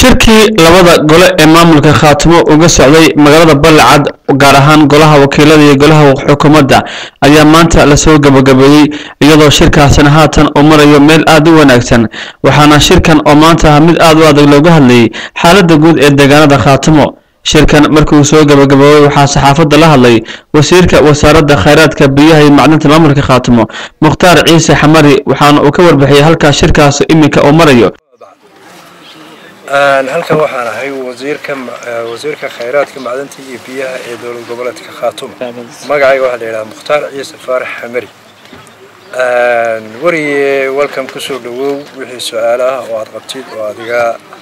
shirkii labada gole ee maamulka khaatimo uga socday magaalada balcad gaar ahaan golaha wakiilada iyo golaha xukuumadda ayaa maanta lasoo gabagabeeyey iyadoo shirkaasina haatan uu marayo meel aad u wanaagsan waxaana shirkan oo maanta ah mid aad u adag looga hadlayay xaaladda guud ee deegaanada khaatimo shirkan markii uu soo gabagaboobay waxaa saxaafadda la hadlay wasiirka wasaaradda khayraadka biyaha iyo macdinta maamulka khaatimo mukhtaar ciise xamari waxaana uu ka warbixiyey halkaas shirkaas iminka uu marayo halkan waxaan ahay wasiirka wasiirka khayraadka macdanta iyo biyaha ee dowlad goboleedka khaatumo magacayga waxaa la yidhaha mukhtaar ciise faarax xamari weriye welcome kusoo dhawow wixii su-aalo ah oo aad qabtid oo adiga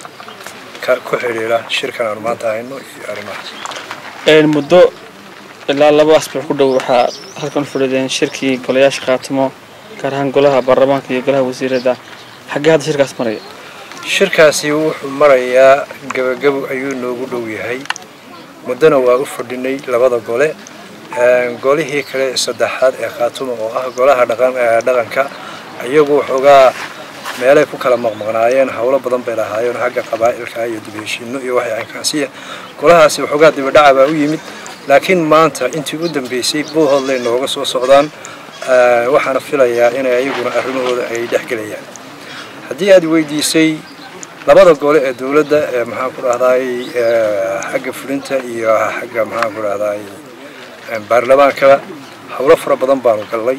ku xidhiidha shirkan aanu maanta hayno iyo arrimahaas muddo ilaa laba asbuuc ku dhow waxaa halkan u fadhideen shirkii golayaasha khaatimo gaar ahaan golaha baarlamaanka iyo golaha wasiirada xaggee hadda shirkaas maraya shirkaasi wuxuu marayaa gabagabo ayuu noogu dhow yahay muddona waa u fadhinay labada gole golihii kale saddexaad ee khaatumo oo ah golaha dhaqanka iyagu waxoogaa meelay ku kala maqmaqnaayeen howlo badan bay lahaayeen xagga qabaa'ilka iyo dibheshiino iyo waxay ankaasiya golahaasi waxoogaa dibadhaca baa u yimid laakiin maanta intii u dambeysay buuhoodlay nooga soo socdaan waxaana filayaa inay ayaguna arrimahooda ay dhexgelayaan haddii aad weydiisay labada gole ee dowladda ee maxaan ku dhahdaay xagga fulinta iyo xagga maxaan ku dhahdaay baarlamaankaba howlo fara badan baanu gallay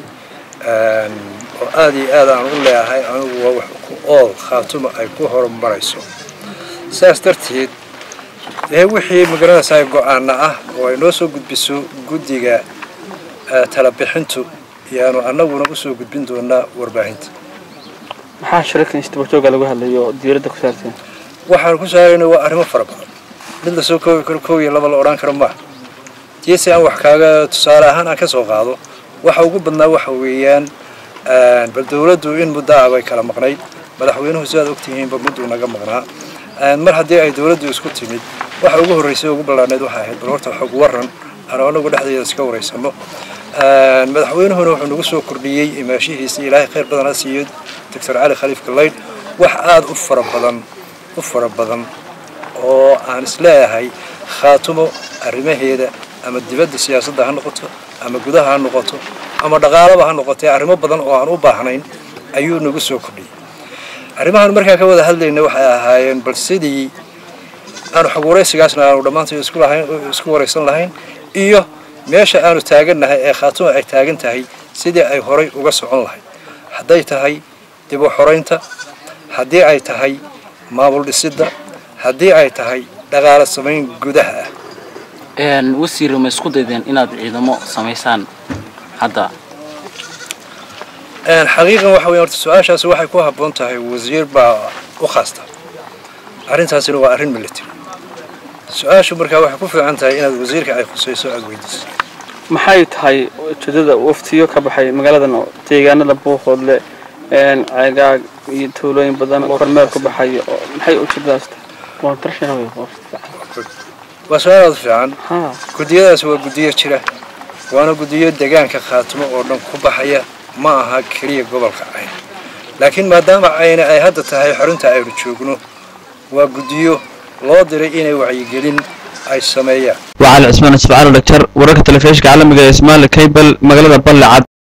oo aada iyo aad aan u leeyahay anigu waa wax ku ool khaatuma ay ku horumarayso sidaas darteed dee wixii magaranaysaa go-aana ah oo ay noo soo gudbiso guddiga talabixintu yaanu annaguna usoo gudbin doonaa warbaahinta maxaa shirarkan isdabajooga lagu hadlayo diyaaradda ku saarteen waxaan ku saarayna waa arrimo fara badan mid lasoo koobi karo koob iyo laba la odhan karo maaha tiese aan wax kaaga tusaale ahaan aan ka soo qaado waxa ugu badnaa waxa weeyaan bal dowladdu in muddo ah bay kala maqnayd madaxweynuhu sidaad ogtihiinba mudduu naga maqnaa mar haddii ay dowladdu isku timid waxa ugu horreysay ugu ballaarneyd waxay ahayd bal horta xog waran aanu anagu dhexdeeda iska waraysano madaxweynuhuna wuxuu nagu soo kordhiyey imaashihiisa ilaahay khayr badan ha siiyo doctor cali khaliif galayd wax aada u fara badan u fara badan oo aan isleeyahay khaatumo arrimaheeda ama dibadda siyaasadda ha noqoto ama gudaha ha noqoto ama dhaqaalaba ha noqotee arrimo badan oo aan u baahnayn ayuu nagu soo kordhiyey arrimahan markaan ka wada hadlayna waxay ahaayeen bal sidii aanu xog waraysigaasna aanu dhammaantood isku lahayn isku waraysan lahayn iyo meesha aanu taagannahay ee khaatumo ay taagan tahay sidii ay horay uga socon lahayd hadday tahay dib u xoraynta haddii ay tahay maamul dhisidda haddii ay tahay dhaqaalo samayn gudaha ah wasiir ma isku daydeen inaad ciidamo samaysaan hadda xaqiiqan waxa weya horta su-aashaasi waxay ku habboon tahay wasiir baa u khaasta arrintaasina waa arrin military su-aashu markaa waxay ku fiican tahay inaad wasiirka ay khusayso aada weydiiso maxay tahay ujeedada waftiyo ka baxay magaaladan oo deegaanada buuqoodle ceegaag iyo tuulooyin badan kormeel ku baxay oo maxay ujeedadaas tahay waa su-aal aada fiican guddiyadaas waa guddiyo jira waana guddiyo deegaanka khaatimo oo dhan ku baxaya ma aha keliya gobolka cayn laakiin maadaama cayne ay hadda tahay xorinta aynu joogno waa guddiyo loo diray inay wacyigelin ay sameeyaan waa cali cismaan isfacaal dhagtar wararka telefishinka caalamiga ee ismaali kaybel magaalada balle cad